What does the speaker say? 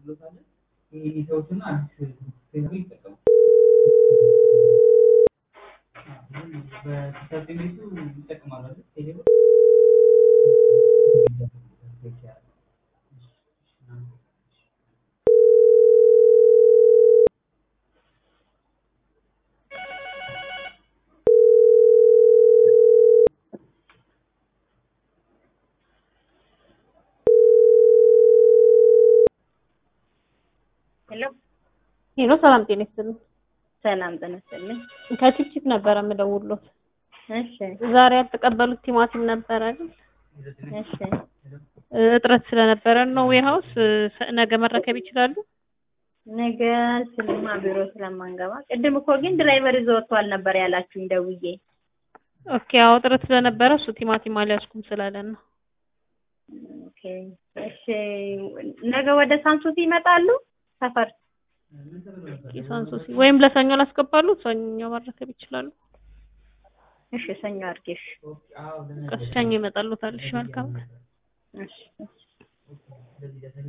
እናደርግሎታለን። ይሄ ሰዎችና አዲስ ፌስቡክ ይጠቀሙ። በሰርቲፊኬቱ ይጠቀማሉ አይደል? ቴሌብር ሄሎ ሄሎ ሰላም ጤና ይስጥልኝ። ሰላም ጤና ይስጥልኝ። ከቺፕቺፕ ነበረ የምደውልዎት። እሺ ዛሬ ያልተቀበሉት ቲማቲም ነበር አይደል? እሺ እጥረት ስለነበረ ነው ዌርሃውስ ነገ መረከብ ይችላሉ? ነገ ስልማ ቢሮ ስለማንገባ ቅድም እኮ ግን ድራይቨር ይዞ ወጥቷል ነበር ያላችሁኝ ደውዬ። ኦኬ አዎ እጥረት ስለነበረ እሱ ቲማቲም አልያዝኩም ስላለን ነው። ኦኬ እሺ ነገ ወደ ሳንሱሲ ይመጣሉ ሰፈር ሳንሱሲ ወይም ለሰኞ ላስገባሉ፣ ሰኞ መረከብ ይችላሉ። እሺ ሰኞ አድርጌሽ ቀስ ሰኞ ይመጣሉታል። እሺ መልካም እሺ እሺ